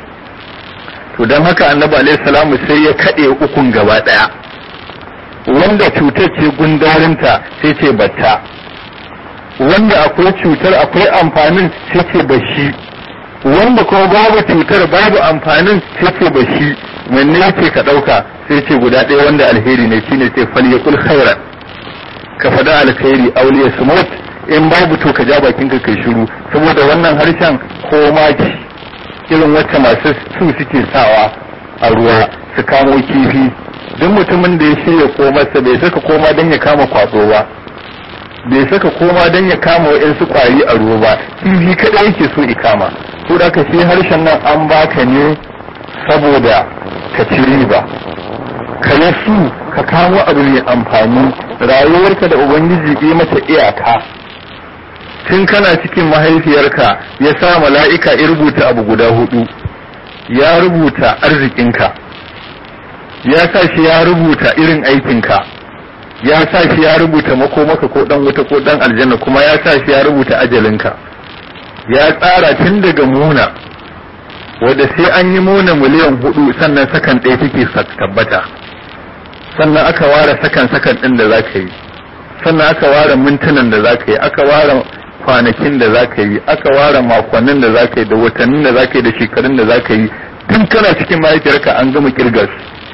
to don haka annabi alaihi salamu sai ya kaɗe ukun gaba ɗaya wanda cutar ce gundarinta sai ce batta wanda akwai cutar akwai amfanin sai ce bashi wanda kuma babu cutar babu amfanin sai ce bashi wanne yake ka ɗauka sai ce guda ɗaya wanda alheri ne shine ce falyakul khairan ka faɗa alkhairi auliya smut in babu to ka ja bakin ka kai shiru saboda wannan harshen ko maki irin wacce masu su suke sawa a ruwa su kamo kifi duk mutumin da ya shirya komarsa bai saka koma don ya kama kwado ba bai saka koma don ya kama wa'insu kwari a ruwa ba kifi kaɗai yake so ikama ko da ka shi harshen nan an baka ne saboda ka ci riba ka yi su ka kawo abu mai amfani rayuwarka da ubangiji yi mata iyaka tun kana cikin mahaifiyarka ya sa mala'ika ya rubuta abu guda hudu ya rubuta arzikinka ya sa shi ya rubuta irin aikinka ya sa shi ya rubuta makomaka ko dan wuta ko dan aljanna kuma ya sa shi ya rubuta ajalinka ya tsara tun daga muna wadda sai an yi muna miliyan hudu sannan sakan ɗaya take tabbata sannan aka ware sakan sakan ɗin da za ka yi sannan aka ware mintunan da za ka yi aka ware kwanakin da za ka yi aka ware makonnin da za ka yi da watannin da za ka yi da shekarun da za ka yi tun kana cikin mahaifiyarka an gama kirgas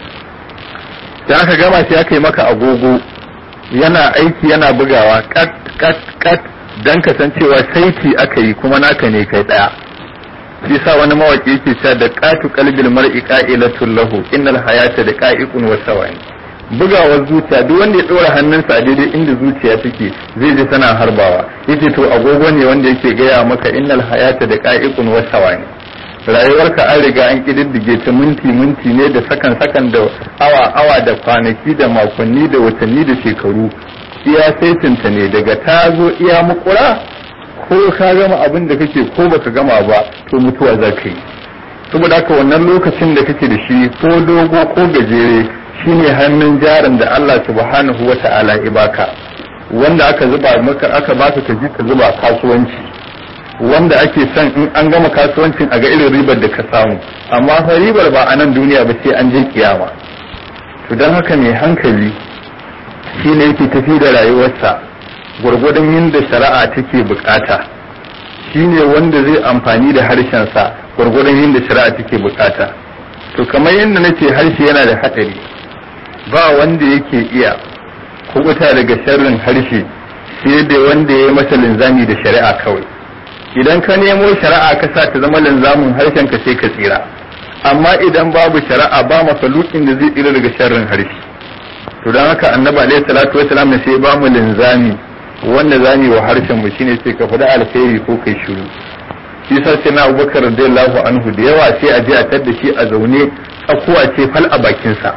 da aka gama sai aka yi maka agogo yana aiki yana bugawa kat kat kat dan kasancewa saiti aka yi kuma naka ne kai daya shi sa wani mawaki yake cewa da qatu qalbil mar'i qa'ilatul lahu innal hayata da qa'iqun wa sawa'in bugawar zuciya duk wanda ya dora hannunsa a daidai inda zuciya take zai ji tana harbawa yace to agogo ne wanda yake gaya maka innal hayata da qa'iqun wa sawa'in rayuwarka an riga an kididdige ta minti minti ne da sakan sakan da awa awa da kwanaki da makonni da watanni da shekaru iya saitinta ne daga ta zo iya mukura ko ka gama abin da kake ko baka gama ba to mutuwa za ka yi saboda haka wannan lokacin da kake da shi ko dogo ko gajere shine hannun jarin da Allah subhanahu wa ta'ala ibaka wanda aka zuba maka aka baka ka ji ka zuba kasuwanci wanda ake son in an gama kasuwancin a ga irin ribar da ka samu amma fa ribar ba a nan duniya ba sai an je kiyama to don haka mai hankali shine yake tafi da rayuwarsa gwargwadon yadda shari'a take bukata shine wanda zai amfani da harshensa gwargwadon yadda shari'a take bukata to kamar yadda nace harshe yana da hatsari ba wanda yake iya kubuta daga sharrin harshe sai da wanda ya yi masa linzami da shari'a kawai idan ka nemo shari'a ka sa ta zama linzamin harshen ka sai ka tsira amma idan babu shari'a ba mafalukin da zai tsira daga sharrin harshe to don haka annabi alaihi salatu wasalam ne sai ba mu linzami wanda zani wa harshen mu shine sai ka faɗi alkhairi ko kai shiru shi sa sai na Abubakar radiyallahu anhu da yawa sai a je a tadda shi a zaune tsakuwa ce fal a bakin sa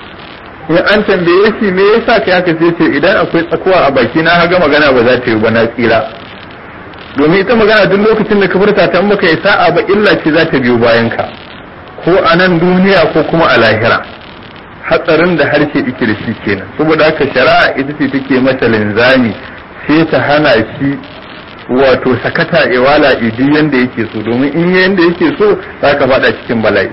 in an tambaye shi me yasa kai haka sai ce idan akwai tsakuwa a baki na ga magana ba za ta yi ba na tsira domin ita magana duk lokacin da ka furta ta maka yi sa'a ba illa ce za ta biyo bayan ka ko a nan duniya ko kuma a lahira hatsarin da harshe yake da shi kenan saboda haka shari'a ita ce take masa linzami sai ta hana shi wato sakata iwala idi yanda yake so domin in yanda yake so za ka fada cikin bala'i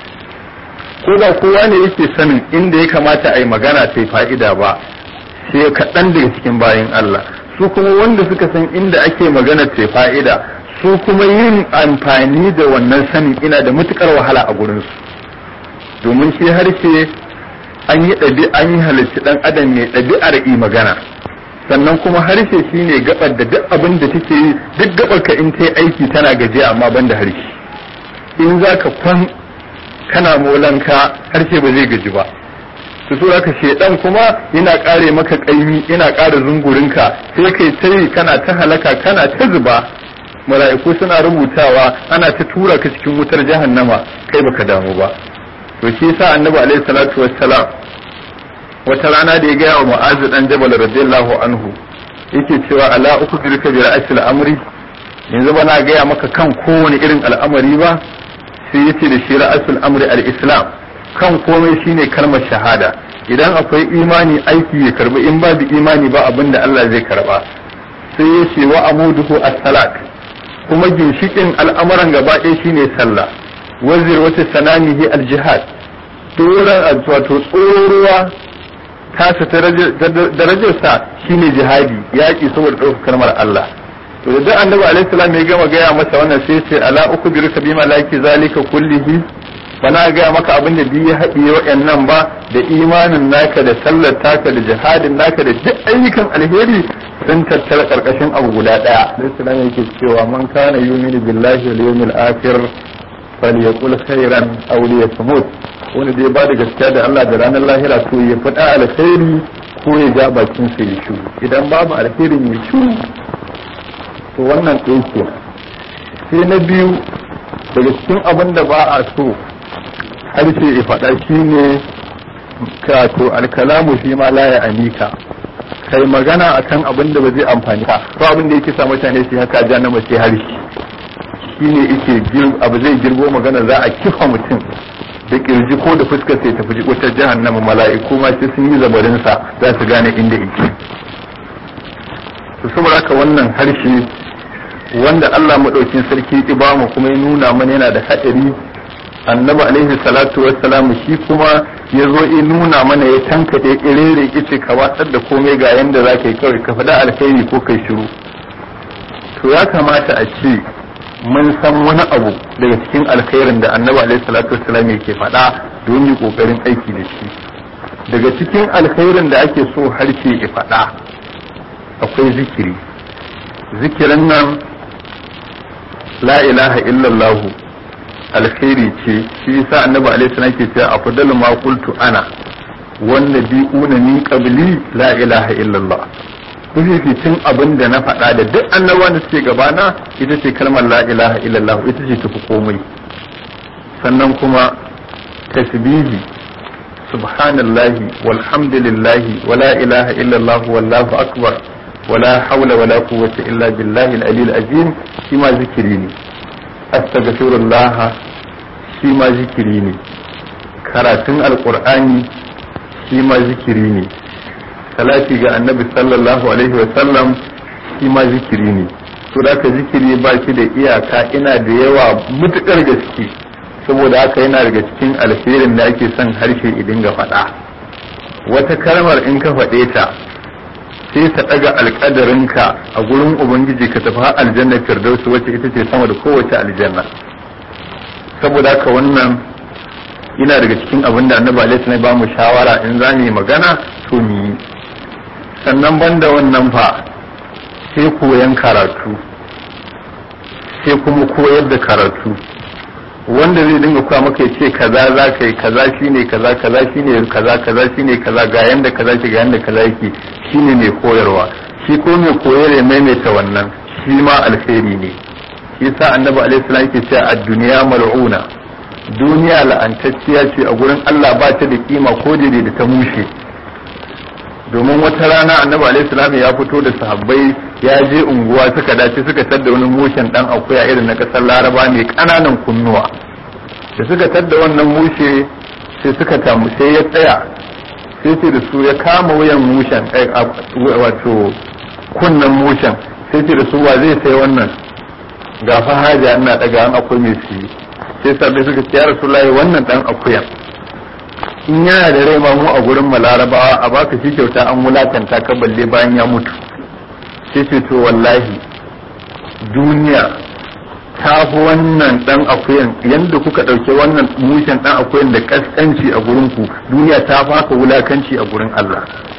ko ba kowa ne yake sanin inda ya kamata a yi magana sai fa'ida ba sai kaɗan daga cikin bayan Allah su kuma wanda suka san inda ake magana ta fa'ida su kuma yin amfani da wannan sanin ina da matukar wahala a gurinsu domin shi harshe an yi ɗabi an yi halarci ɗan adam mai ɗabi'ar yi magana sannan kuma harshe shine gabar da duk abin da take yi duk gabar ka in ta aiki tana gajiya amma ban da harshe in za ka kwan kana molanka harshe ba zai gaji ba su so ka shedan kuma yana kare maka kaimi yana kare zungurinka sai kai tai kana ta halaka kana ta zuba mala'iku suna rubutawa ana ta tura ka cikin wutar jahannama kai baka damu ba to shi yasa annabi alaihi salatu wassalam wata rana da ya gaya wa mu'azu dan jabal radiyallahu anhu yake cewa ala ukhbiruka bi ra'sil amri yanzu ba na gaya maka kan kowane irin al'amari ba sai yace da shi ra'sul amri al-islam kan komai shine kalmar shahada idan akwai imani aiki ya karbi in babu imani ba abin da Allah zai karba sai ya ce wa amuduhu as-salat kuma ginshikin al'amuran gaba ɗaya shine sallah wazir wata sanamihi al-jihad doran wato tsororuwa tasa darajarsa shine jihadi yaƙi saboda ɗaukar kalmar Allah to da duk annabi alaihi salam ya gama gaya masa wannan sai ce ala uku bi bima laki zalika kullihi bana gaya maka abin da biyu haɗiye waɗannan ba da imanin naka da sallar taka da jihadin naka da duk ayyukan alheri sun tattara ƙarƙashin abu guda ɗaya da islam yake cewa man kana yuminu billahi wal yawmil akhir falyaqul khairan aw liyasmut wanda dai ba da gaskiya da Allah da ranar lahira to ya faɗa alkhairi ko ya ja bakin sa ya shiru idan babu alkhairin ya shiru to wannan ɗaya sai na biyu daga cikin abin da ba a so harshe ya faɗa shine ka to alkalamu shi ma la ya anika kai magana akan abin da ba zai amfani ka ko abin da yake sa mutane su haka ja na mace harshe shine yake abu zai girgo magana za a kifa mutum da kirji ko da fuskar sai tafi wutar jahannama mala'iku ma sai sun yi zabarin sa za su gane inda yake to saboda haka wannan harshe wanda Allah madaukin sarki ya ba mu kuma ya nuna mana yana da hadari annabi alaihi salatu wassalam shi kuma ya zo ya nuna mana ya tankade irere kice ka watsar da komai ga yanda za ka yi kawai ka faɗa alkhairi ko kai shiru to ya kamata a ce mun san wani abu daga cikin alkhairin da annabi alaihi salatu wassalam yake faɗa don yi kokarin aiki da shi daga cikin alkhairin da ake so harshe ya faɗa akwai zikiri zikirin nan la ilaha illallah alkhairi ce shi yasa annabi alaihi salam ke cewa afdalu ma qultu ana wan nabiyuna min qabli la ilaha illallah mafificin abin da na faɗa da duk annabawan da suke gabana ita ce kalmar la ilaha illallah ita ce tafi komai sannan kuma tasbihi subhanallahi walhamdulillahi wala ilaha illallah wallahu akbar wala hawla wala quwwata illa billahi al-aliyyil azim shi ma zikiri ne astaghfirullah shi ma zikiri ne karatun alqur'ani shi ma zikiri ne salati ga annabi sallallahu alaihi wa sallam shi ma zikiri ne to da ka zikiri ba shi da iyaka ina da yawa mutukar gaske saboda haka yana daga cikin alherin da ake son harshe idin ga faɗa wata kalmar in ka faɗe ta sai ta ɗaga alƙadarinka a gurin ubangiji ka tafi aljanna firdausu wacce ita ce sama da kowace aljanna saboda haka wannan yana daga cikin abin da annabi alaihi ba mu shawara in za mu yi magana to mu yi sannan banda wannan fa sai koyan karatu sai kuma koyar da karatu wanda zai dinga kuwa maka ya ce kaza za ka yi kaza shine kaza kaza shine kaza kaza shine kaza ga yanda kaza ke ga yanda kaza yake shine mai koyarwa shi ko mai koyar ya maimaita wannan shi ma alheri ne shi yasa annabi alaihi salam yake cewa ad-dunya mal'una duniya la'antacciya ce a gurin Allah ba ta da kima ko da da ta mushe domin wata rana annabi alaihi salam ya fito da sahabbai ya je unguwa suka dace suka tadda wani mushen dan akuya irin na kasar laraba mai kananan kunnuwa da suka tadda wannan mushe sai suka tamu sai ya tsaya sai ce da su ya kama wuyan mushen wato kunnan mushen sai ce da su wa zai sai wannan ga fa haja ina daga an akwai mai siyi sai sabbi suka ce ya rasulullahi wannan dan akuyan in yana da rai ma mu a gurin mu larabawa a baka shi kyauta an wulakanta ka balle bayan ya mutu sai ce to wallahi duniya ta fi wannan dan akuyan yadda kuka ɗauke wannan mushen dan akuyan da kaskanci a gurin ku duniya ta faka wulakanci a gurin Allah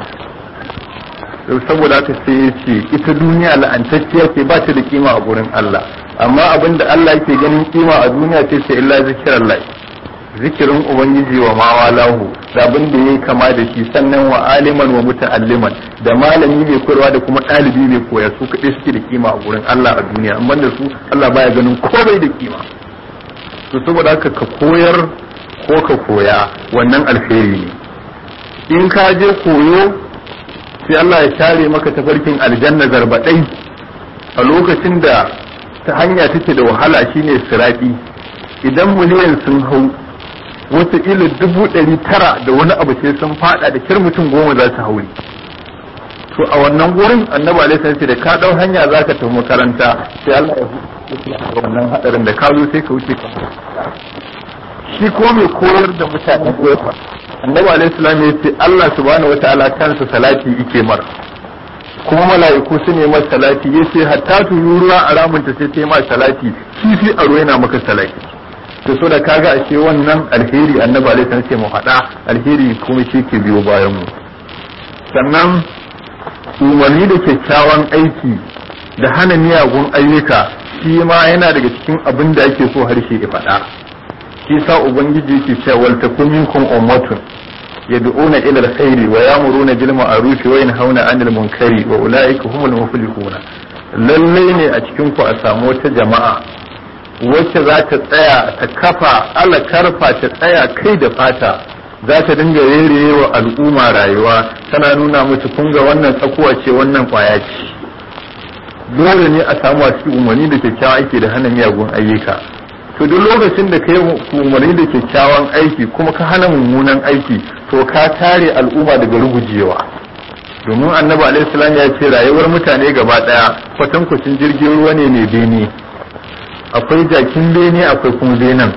saboda haka sai ya ce ita duniya la'antacciya ce ba ta da kima a gurin Allah amma abin da Allah yake ganin kima a duniya ce sai illa zikirallah zikirin ubangiji wa mawalahu da abin da yayi kama da shi sannan wa aliman wa muta'alliman da malami mai koyarwa da kuma ɗalibi mai koya su kaɗai suke da kima a gurin Allah a duniya amma da su Allah baya ganin komai da kima to saboda haka ka koyar ko ka koya wannan alheri ne in ka je koyo sai Allah ya share maka tafarkin aljanna zarbaɗai a lokacin da ta hanya take da wahala shine sirati idan miliyan sun hau wata ila dubu ɗari tara da wani abu sai sun fada da kir mutum goma za su hauri to a wannan gurin annabi alaihi salatu da ka dau hanya zaka tafi makaranta sai Allah ya hukunta wannan hadarin da ka zo sai ka wuce ka shi ko mai koyar da mutane koyarwa annabi alaihi salam ya ce Allah subhanahu wataala kansa salati yake mar kuma mala'iku su ne masa salati yace hatta tururuwa a ramunta sai ta yi ma salati kifi a ruwa yana maka salati to so da kaga ashe wannan alheri annabi alaihi salam ce mu faɗa alheri kuma shi ke biyo bayan mu sannan umarni da kyakkyawan aiki da hana miyagun ayyuka shi ma yana daga cikin abin da ake so harshe ya faɗa shi sa ubangiji yake cewa wal takum minkum ummatun yad'una ila alkhairi wa ya'muruna bil ma'ruf wa yanhauna 'anil munkari wa ulaika humul muflihuna lalle ne a cikin ku a samu wata jama'a wacce za ta tsaya ta kafa ala karfa ta tsaya kai da fata za ta dinga rere wa al'umma rayuwa tana nuna musu kun ga wannan tsakuwa ce wannan kwaya ce dole ne a samu a cikin umarni da kyakkyawan aiki da hana miyagun ayyuka to duk lokacin da ka yi umarni da kyakkyawan aiki kuma ka hana mummunan aiki to ka tare al'umma daga rugujewa domin annabi alaihi salam ya ce rayuwar mutane gaba daya kwatankwacin jirgin ruwa ne mai bene akwai jakin bene akwai kuma benen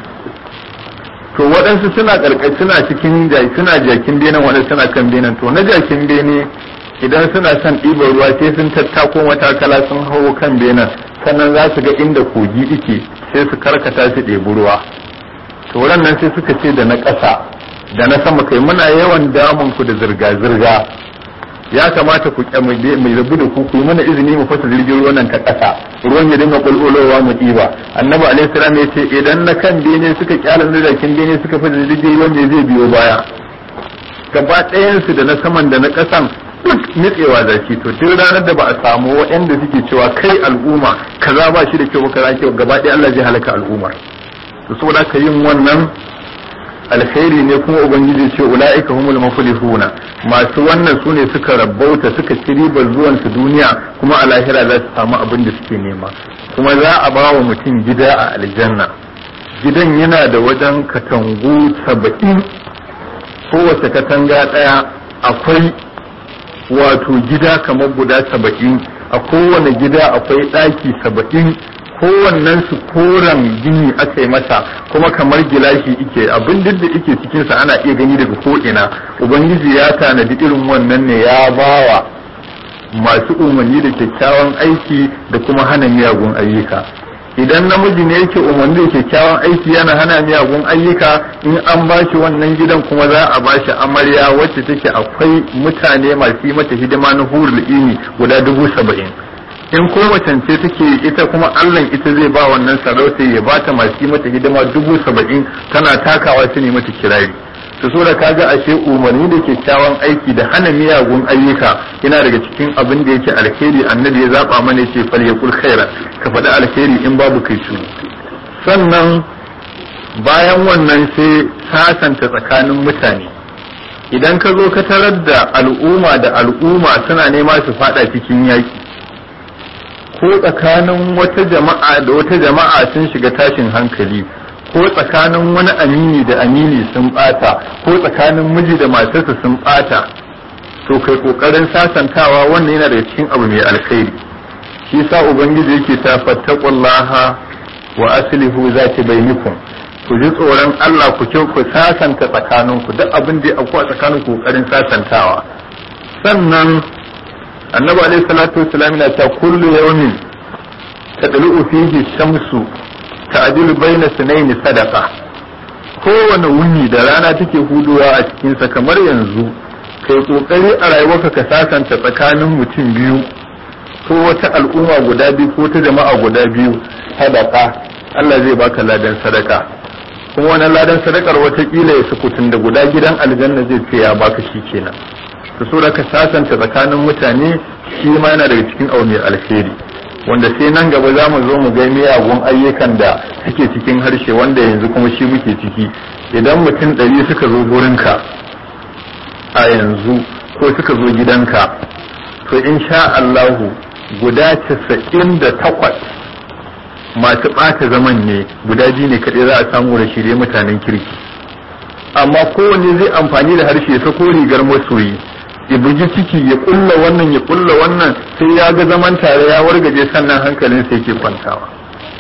to waɗansu suna ƙarƙashi suna cikin suna jakin benen waɗansu suna kan benen to na jakin bene idan suna son ɗiban ruwa sai sun tattako matakala sun hau kan benen sannan za su ga inda kogi ike sai su karkata su ɗebi ruwa to nan sai suka ce da na ƙasa da na sama kai muna yawan damun ku da zirga-zirga ya kamata ku mai rabu da ku ku yi mana izini mu fasa jirgin ruwan nan ta ƙasa ruwan ya dinga bulbulowa mu ɗiba annabi alaihi salam ya ce idan na kan bene suka kyala na dakin bene suka fasa jirgin ruwan ne zai biyo baya gaba ɗayansu da na saman da na ƙasan duk nitsewa zaki to duk ranar da ba a samu waɗanda suke cewa kai al'umma kaza ba shi da kyau ba kaza kyau gaba ɗaya Allah zai halaka al'ummar to saboda ka yin wannan alkhairi ne kuma ubangiji ce ulaika humul muflihuna masu wannan sune suka rabbauta suka ci ribar zuwan su duniya kuma a lahira za su samu abin da suke nema kuma za a ba wa mutum gida a aljanna gidan yana da wajen katangu saba'in kowace katanga ɗaya akwai wato gida kamar guda saba'in a kowane gida akwai ɗaki saba'in kowannen su koren gini aka yi masa kuma kamar gilashi ike abin duk da ike cikinsa ana iya gani daga ko'ina ubangiji ya tanadi irin wannan ne ya bawa masu umarni da kyakkyawan aiki da kuma hana miyagun ayyuka idan namiji ne yake umarni da kyakkyawan aiki yana hana miyagun ayyuka in an ba shi wannan gidan kuma za a ba shi amarya wacce take akwai mutane masu yi mata hidima na hurul ini guda dubu saba'in in ko macance take ita kuma allah ita zai ba wannan sarauta ya ba ta masu yi mata hidima dubu saba'in tana takawa su ne mata kirari su so da kaga ashe umarni da kyakkyawan aiki da hana miyagun ayyuka yana daga cikin abin da yake alheri annabi ya zaba mana ce fal yaqul khaira ka faɗi alheri in babu kai shi sannan bayan wannan sai sasanta tsakanin mutane idan ka zo ka tarar da al'umma da al'umma suna nema su fada cikin yaki ko tsakanin wata jama'a da wata jama'a sun shiga tashin hankali ko tsakanin wani amini da amini sun bata ko tsakanin miji da matarsa sun bata to kai kokarin sasantawa wannan yana daga cikin abu mai alkhairi shi sa ubangiji yake ta fattaqullaha wa aslihu zati bainakum ku ji tsoron Allah ku ce ku sasanta tsakaninku duk abin da akwai a tsakanin kokarin sasantawa sannan annabi alaihi salatu wassalam yana ta kullu yawmin tadlu fihi shamsu ta'dilu baina sunaini sadaqa kowane wuni da rana take huduwa a cikinsa kamar yanzu kai kokari a rayuwarka ka sasanta tsakanin mutum biyu ko wata al'umma guda biyu ko ta jama'a guda biyu sadaka Allah zai baka ladan sadaka kuma wannan ladan sadakar watakila ya sukutun da guda gidan aljanna zai ce ya baka shi kenan to so da ka sasanta tsakanin mutane shi ma yana daga cikin abu mai alheri wanda sai nan gaba za mu zo mu ga miyagun ayyukan da suke cikin harshe wanda yanzu kuma shi muke ciki idan mutum ɗari suka zo gurinka a yanzu ko suka zo gidanka to in sha Allahu guda casa'in da takwas masu ɓata zaman ne guda biyu ne kaɗai za a samu da shirye mutanen kirki amma kowanne zai amfani da harshe ya sako rigar masoyi ya bugi ciki ya kulla wannan ya kulla wannan sai ya ga zaman tare ya wargaje sannan hankalin sai ke kwantawa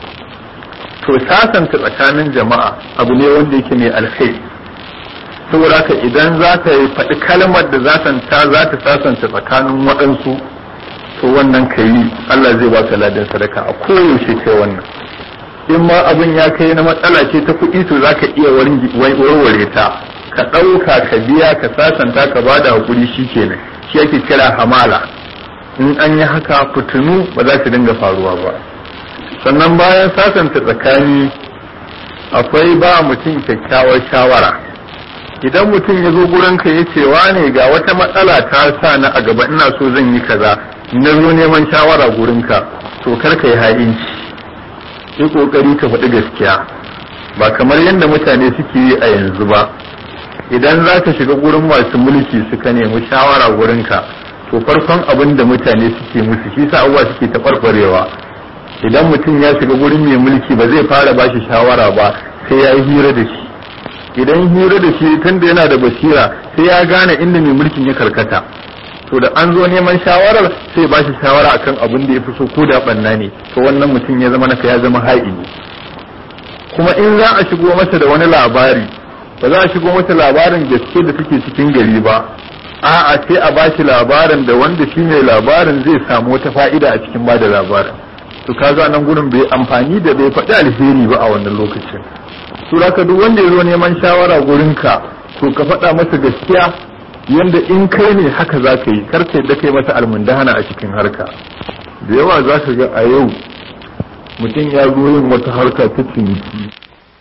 to sasanta tsakanin jama'a abu ne wanda yake mai alkhairi saboda haka idan za ka yi faɗi kalmar da za ta za ta sasanta tsakanin waɗansu to wannan ka yi Allah zai baka ladan sadaka a koyaushe kai wannan in ma abin ya kai na matsala ce ta kuɗi to za ka iya warware ta ka ɗauka ka biya ka sasanta ka ba da haƙuri shi kenan shi ake kira hamala in an yi haka fitinu ba za su dinga faruwa ba sannan bayan sasanta tsakani akwai ba mutum kyakkyawar shawara idan mutum ya zo gurinka ya ce ne ga wata matsala ta sa na a gaba ina so zan yi kaza na zo neman shawara gurinka to kar ka yi ha'inci yi kokari ka faɗi gaskiya ba kamar yadda mutane suke yi a yanzu ba idan za ka shiga gurin masu mulki suka nemi shawara gurinka to farkon abin da mutane suke musu shi sa abubuwa suke taɓarɓarewa idan mutum ya shiga gurin mai mulki ba zai fara ba shi shawara ba sai ya yi hira da shi idan hira da shi tunda yana da basira sai ya gane inda mai mulkin ya karkata to da an zo neman shawarar sai ba shi shawara akan abin da ya fi so ko da banna ne to wannan mutum ya zama naka ya zama ha'ini kuma in za a shigo masa da wani labari ba za a shigo masa labarin gaske da take cikin gari ba a'a sai a ba shi labarin da wanda shi ne labarin zai samu wata fa'ida a cikin ba da labarin to kaga nan gurin bai amfani da bai faɗi alheri ba a wannan lokacin to ka duk wanda ya zo neman shawara gurinka to ka faɗa masa gaskiya yanda in kai ne haka za ka yi karka yadda kai masa almundahana a cikin harka da yawa za ka ga a yau mutum ya zo yin wata harka ta ciniki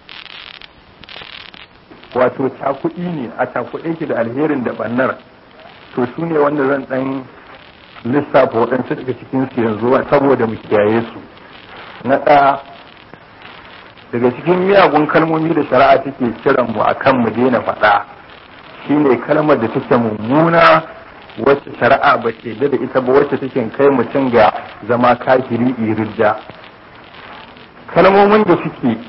wato cakuɗi ne a cakuɗe ki da alherin da bannar to su ne wanda zan ɗan lissafa waɗansu daga cikin su yanzu saboda mu kiyaye su na ɗaya daga cikin miyagun kalmomi da shari'a take kiran mu akan mu daina faɗa shine kalmar da take mummuna wacce shari'a ba ke da ita ba wacce take kai mutum ga zama kafiri iridda kalmomin da suke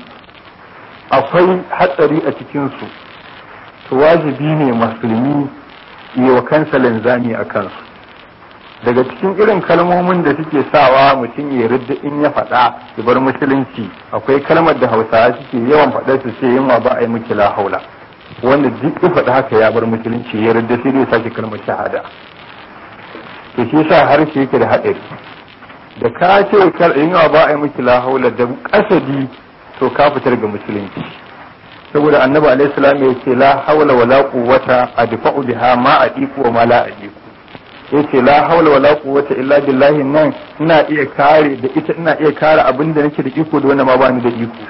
akwai hatsari a cikinsu to wajibi ne musulmi yi wa kansa linzami a kansu daga cikin irin kalmomin da suke sawa mutum ya ridda in ya faɗa ya bar musulunci akwai kalmar da hausawa suke yawan faɗa su ce yinwa ba a yi miki la haula wanda duk ya faɗa haka ya bar musulunci ya ridda sai dai sake kalmar shahada to shi yasa harshe yake da haɗari da ka ce yinwa ba a yi miki la haula da kasadi to ka fitar ga musulunci saboda annabi alaihi salam ya ce la haula wala quwwata adfa'u biha ma adiku wa ma la adiku yace la haula wala quwwata illa billahi nan ina iya kare da ita ina iya kare abin da nake da iko da wanda ma bani da iko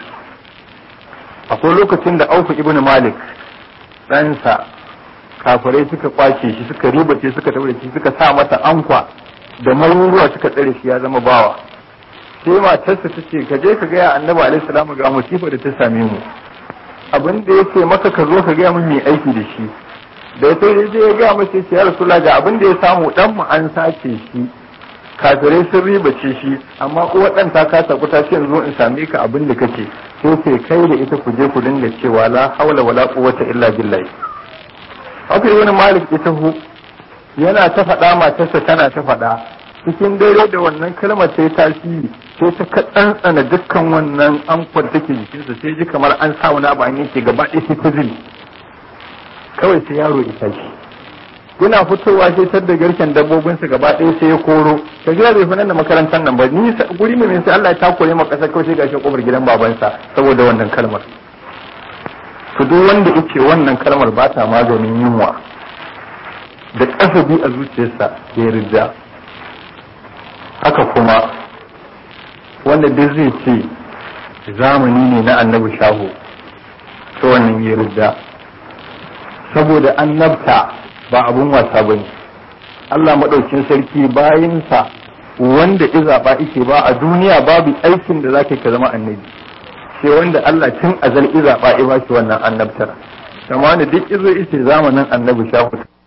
akwai lokacin da Auf ibn Malik ɗansa kafirai suka kwace shi suka ribace suka taure shi suka sa masa ankwa da maruruwa suka tsare shi ya zama bawa sai matarsa ta ce ka je ka gaya annabi alaihi salamu ga musifa da ta same mu abin da yake maka ka zo ka gaya mun mai aiki da shi da ya sai je ya gaya masa ya rasula ga abin da ya samu dan mu an sace shi kafirai sun ribace shi amma uwar dan ta kasa kuta ce yanzu in same ka abin da kake sai sai kai da ita ku je ku dinga cewa la haula wala quwwata illa billahi haka wani malik ita hu yana ta faɗa matarsa tana ta faɗa cikin dare da wannan kalmar sai tasiri sai ta ka tsantsana dukkan wannan amfar take jikinsa sai ji kamar an sa wani abu an yanke gaba ɗaya sai ta zili kawai sai yaro ya tashi yana fitowa sai tar da garken dabbobinsa gaba ɗaya sai ya koro ka gida bai nan da makarantar nan ba ni guri mai sai Allah ya takure ma ƙasar kawai sai gashi kofar gidan babansa saboda wannan kalmar to duk wanda yake wannan kalmar ba ta maganin yunwa da kasabi a zuciyarsa ya rija haka kuma wanda duk zai ce zamani ne na annabi shaho ta wannan ya rija saboda annabta ba abun wasa bane Allah maɗaukin sarki bayinsa wanda izaɓa ike ba a duniya babu aikin da zaka ka zama annabi sai wanda Allah tun azal izaɓa ya ba shi wannan annabtar kamar duk izo ice zamanin annabi shahu